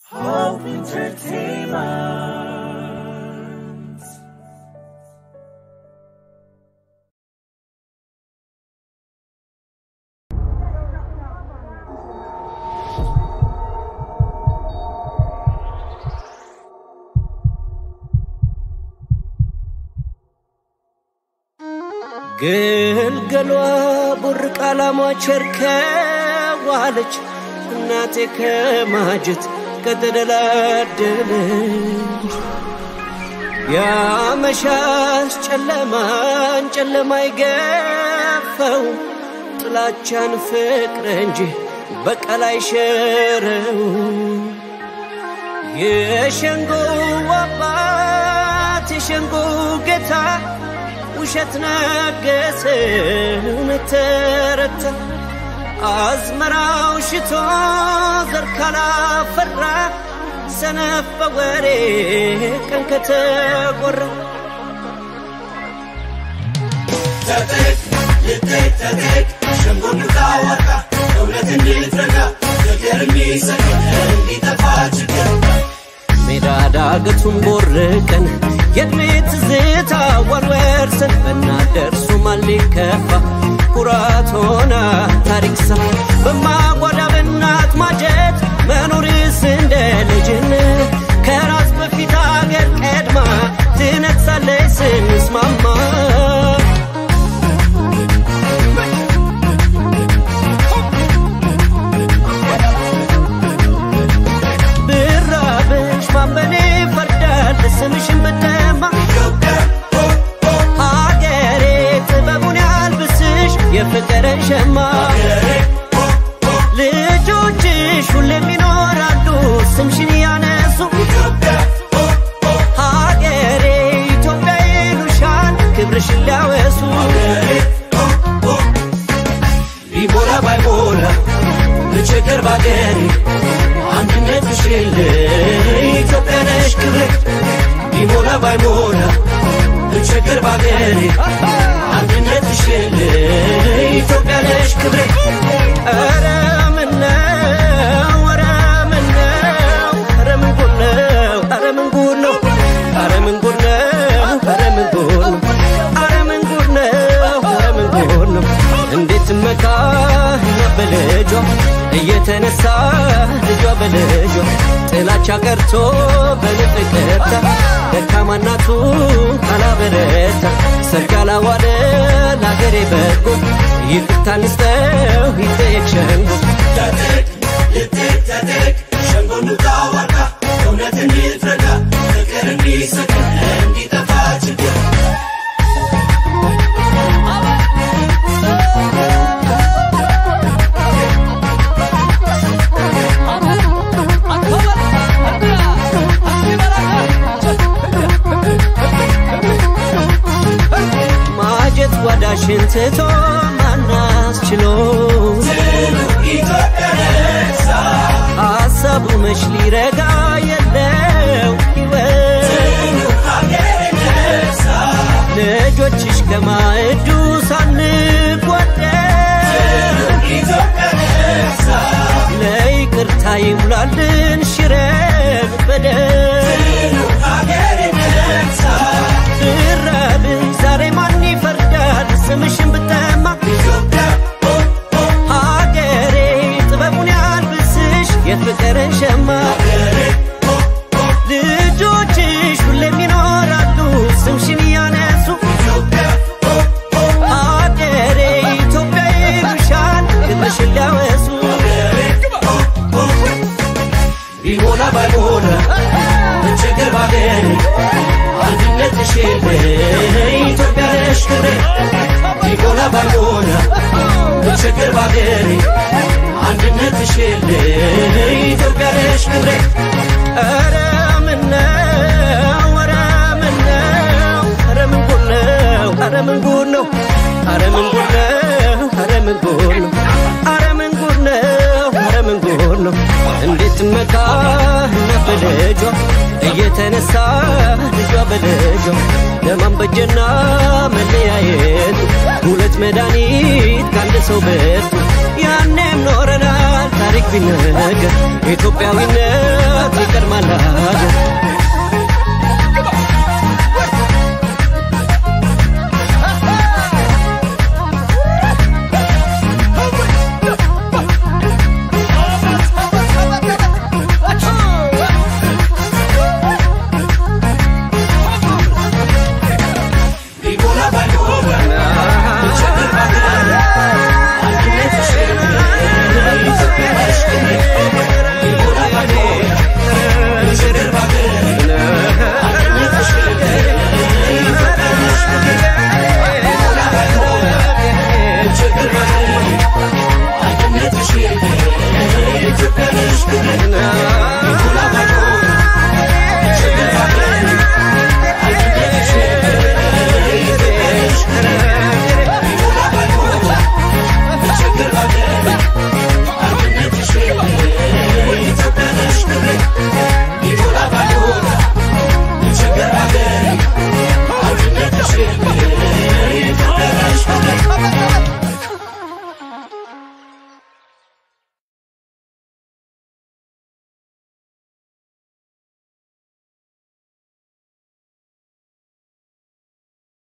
Hope Entertainment. ግልገሏ ቡርቅ አላሟች እርከዋለች እናቴ ከማጀት ከተደላደለች ያመሻሽ ጨለማን ጨለማ ይገፈው ጥላቻን ፍቅር እንጂ በቀል አይሸረው የሸንጎ አባት የሸንጎ ጌታ ውሸት ነገሰ እውነት ተረታ አዝመራው ሽቶ ዘር ካላፈራ ሰነፍ በወሬ ቀን ከተቆራ ተጠቅ ልጠቅ ተጠቅ ሸንጎን ታወጣ እውነት እንድትረጋ ፍቅር የሚሰቅ እንዲጠፋ ችግር ሜዳ ዳገቱን ቦርቀን የዕድሜ ትዝታ ወርወርሰን ብናደርሱ ማን ሊከፋ ኩራት ሆና ታሪክ ሰራ በማጓዳ በእናት ማጀት መኖርስ እንደ ልጅነት ከራስ በፊት አገር ቀድማ ትነግሳለች ስንስማማ ብራብሽ ማንበኔ ፈርዳል ስምሽን ብደማ ሀገሬ ጥበቡን ያልብስሽ የፍቅርን ሸማ ልጆችሽ ሁሌም ይኖራሉ ስምሽን ያነሱ ሀገሬ ኢትዮጵያ ይሉሻል ክብርሽን ሊያወሱ ቢሞላ ባይሞላ ብቸገር ባገሬ አንድነትሽ የለ ኢትዮጵያ ነሽ ክብሬ ቢሞላ ባይሞላ ብቸገር ባገሬ አንድነትሽ የለ ኢትዮጵያ ነሽ ክብሬ ኧረ ምነው ኧረ ምነው ኧረ ምን ጉድ ነው ኧረ ምን ጉድ ነው ኧረ ምን ጉድ ነው ኧረ ምን ጉድ ነው ኧረ ምን ጉድ ነው ኧረ ምን ጉድ ነው እንዴት መካ በልጇ እየተነሳ ልጇ በልጇ ጥላቻ ቀርቶ በንፍቅርታ ደካማ እናቱ ካላበረታ ሰርግ ያላዋለ ለአገሬ በጎ ይቅርታ ንስጠው ይጠየቅ ሸንጎ ተጠቅ ልጠቅ ተጠቅ ሸንጎን ታወጣ እውነት እንድትረጋ ፍቅር እንዲሰቅ እንዲጠፋ ችግር ማጀት ጓዳሽን ትቶ ማናስችሎ ኢትዮጵያ ነሳ ሀሳቡ መች ሊረጋ የለው ሕይወት ሀገር ነሳ ልጆችሽ ከማዕዱ ሳንጓደል ኢትዮጵያ ነሳ ለይቅርታ ይሙላልን ሽረብ በደል ሀገር ነሳ ብራብን ዛሬ ማን ይፈርዳል ስምሽን ብጠማ ኢትዮጵያ ሀገሬ ጥበቡን ያልብስሽ የፍቅርን ሸማ ልጆችሽ ሁሌም ይኖራሉ ስምሽን እያነሱ ሀገሬ ኢትዮጵያ ይሉሻል ክብርሽን ሊያወሱ ቢሞላ ባይሞላ ብቸገር ባገሬ አንድነትሽ የለ ኢትዮጵያ ነሽ ክብሬ ቢሞላ ባይሞላ ብቸገር ባገሬ አንድነትሽ የለ ኢትዮጵያ ነሽ ክብሬ ኧረ ምነው ኧረ ምነው ኧረ ምን ጉድ ነው ኧረ ምን ጉድ ነው ኧረ ምን ጉድ ነው ኧረ ምን ጉድ ነው ኧረ ምን ጉድ ነው ኧረ ምን ጉድ ነው እንዴት መካ እና በልጇ እየተነሳ ልጇ በልጇ ለማን በጀና መለያየቱ ሁለት መድኃኒት ከአንድ ሰው በቱ ያኔም ኖረናል ታሪክ ቢነገር ኢትዮጵያዊነት ይቀድማል ሀገር